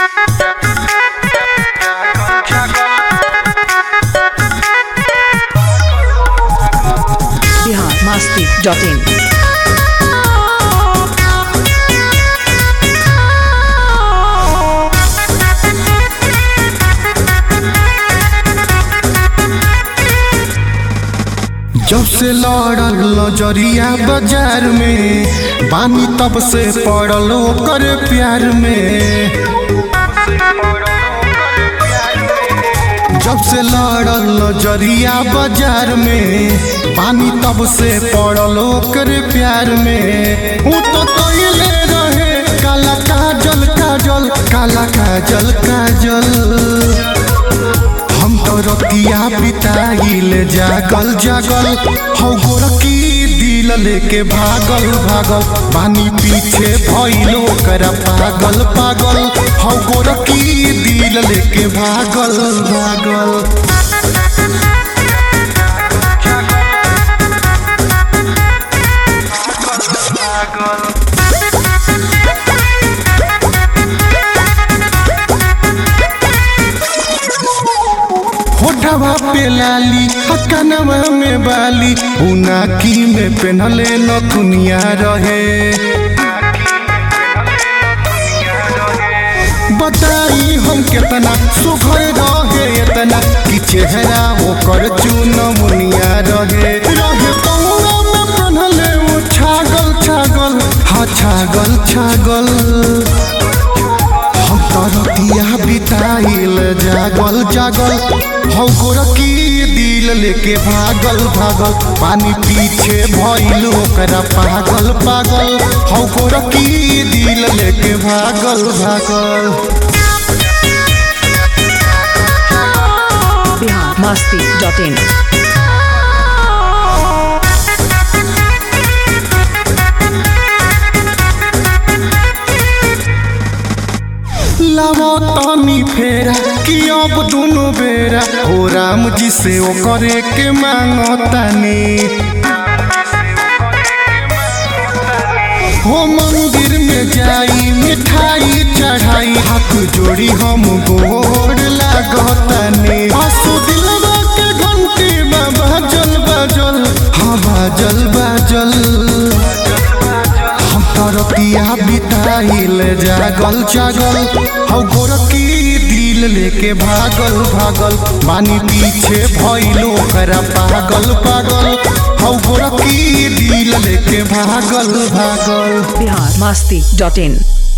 Bihar Masti dot इन जब से लड़ल नजरिया बाजार में बानी तब से पड़ल ओकर प्यार में जब से लड़ल नजरिया बाजार में बानी तब से पड़ल ओकर प्यार में ऊ तो कइले रहे काला काजल काजल काला काजल काजल हम तो रतिया बिताइल जागल जागल हौ गोरकी दिल लेके भागल भागल बानी पीछे भइलो कर पागल पागल हौ गोरकी दिल लेके भागल भागल होठवा पे लाली हकनवा में बाली उनाकी में पेनहले नथुनिया रहे बताई हम केतना सुघर रहे इतना कि चेहरा ओकर चुनमुनिया रहे रहे पौरा में पेनहले वो छागल छागल हाँ छागल छागल हम तरतिया बिताइल जागल जागल हौ गोरकी दिल लेके भागल भागल पानी पीछे भइल ओकरा पागल पागल हौ गोरकी दिल लेके भागल भागल बिहार मास्ती डॉट इन लावा तानी फेरा कि अब दोनों बेरा हो राम जी से ओ करे के मांगो तानी हो मंदिर में जाई मिठाई चढ़ाई हाथ जोड़ी हम गोर लागतानी आसु दिलवा के घंटी में बाजल बाजल हाँ बाजल बाजल हम तरतिया बिताइल जागल जागल हौ गोरकी दिल लेके भागल भागल बानी पीछे भइलो करा पागल पागल हौ गोरकी दिल लेके भागल भागल बिहार मास्ती डॉट इन